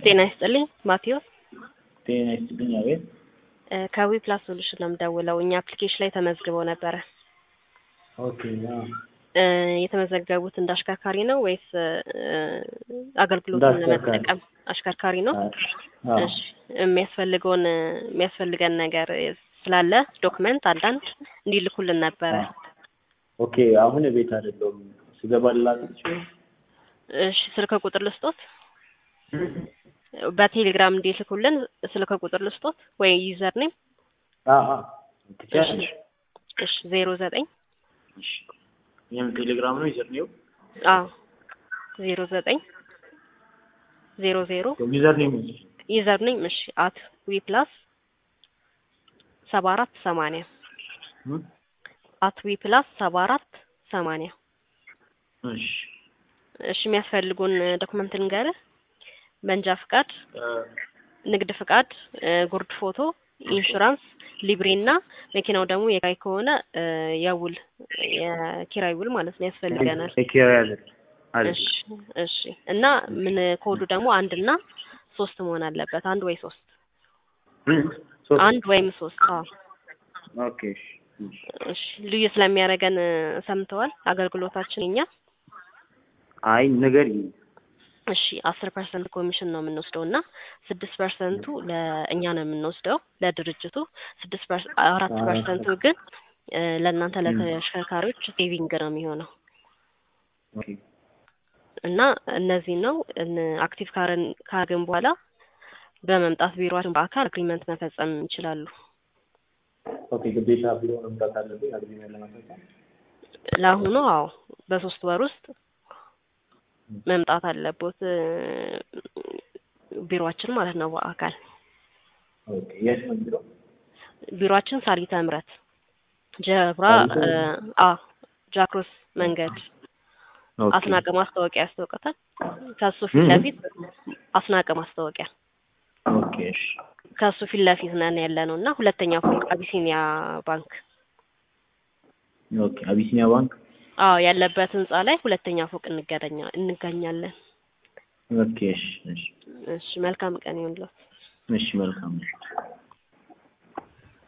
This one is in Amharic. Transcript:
ጤና ይስጥልኝ ማቴዎስ ጤና ይስጥልኝ። አቤት ከዊ ፕላስ ሶሉሽን ነው የምደውለው። እኛ አፕሊኬሽን ላይ ተመዝግበው ነበረ። ኦኬ አዎ። እ የተመዘገቡት እንደ አሽከርካሪ ነው ወይስ እ አገልግሎቱን እንደ አሽከርካሪ። ለመጠቀም አሽከርካሪ ነው? አዎ። እሺ የሚያስፈልገውን የሚያስፈልገን ነገር ስላለ ዶክመንት አንዳንድ እንዲልኩልን ነበረ። ኦኬ አሁን ቤት አይደለሁም። ስገባ ልላክልሽ ወይ? እሺ ስልክ ቁጥር ልስጦት? በቴሌግራም እንዲልኩልን ስልክ ቁጥር ልስጦት ወይ ዩዘር ኔም? አዎ አዎ። ትችያለሽ። እሺ ዜሮ ዘጠኝ እሺ ይሄም ቴሌግራም ነው ዩዘር ነው አዎ ዜሮ ዘጠኝ ዜሮ ዜሮ ዩዘር ኔም ዩዘር ኔም እሺ አት ዊ ፕላስ ሰባ አራት ሰማንያ አት ዊ ፕላስ ሰባ አራት ሰማንያ እሺ እሺ የሚያስፈልጉን ዶክመንት ንገርህ መንጃ ፍቃድ እ ንግድ ፍቃድ እ ጉርድ ፎቶ ኢንሹራንስ ሊብሬ እና መኪናው ደግሞ የኪራይ ከሆነ እ የውል የኪራይ ውል ማለት ነው ያስፈልገናል ቴኬር ያለ አለ እሺ እሺ እና ምን ኮዱ ደግሞ አንድ እና ሶስት መሆን አለበት አንድ ወይ ሶስት ሶስት አንድ ወይም ሶስት አዎ ኦኬ እሺ እሺ። እሺ ልዩ ስለሚያደርገን እ ሰምተዋል አገልግሎታችን እኛ አይ ንገሪኝ። እሺ አስር ፐርሰንት ኮሚሽን ነው የምንወስደው እና ስድስት ፐርሰንቱ ለእኛ ነው የምንወስደው ለድርጅቱ ስድስት ፐርሰ- አራት አራት ፐርሰንቱ ግን እ ለእናንተ ለተሽከርካሪዎች ሴቪንግ ነው የሚሆነው ኦኬ እና እነዚህ ነው እን- አክቲቭ ካረን ካረግን በኋላ በመምጣት ቢሮችን በአካል አግሪመንት መፈጸም ይችላሉ። ኦኬ ግዴታ ቢሮ መምጣት አለብኝ አግሪመንት ለማሳሳት ለአሁኑ አዎ በሶስት ወር ውስጥ መምጣት አለቦት እ ቢሮአችን ማለት ነው በአካል ኦኬ የት ነው ቢሮ? ቢሮአችን ሳሪተ ምረት ጀብራ ሳሪተ እ አ ጃክሮስ መንገድ ኦኬ አስናቀ ማስታወቂያ ያስታውቀታል። ከሱ ፊት እ? ለፊት አስናቀ ማስታወቂያ ኦኬ እሺ ከሱ ፊት ለፊት ነን ያለ ነው እና ሁለተኛ ፎቅ አቢሲኒያ ባንክ ኦኬ አቢሲኒያ ባንክ አዎ ያለበት ህንጻ ላይ ሁለተኛ ፎቅ እንገናኛ እንገኛለን። ኦኬ እሺ እሺ እሺ መልካም ቀን ይሁንልዎት። እሺ መልካም ነው።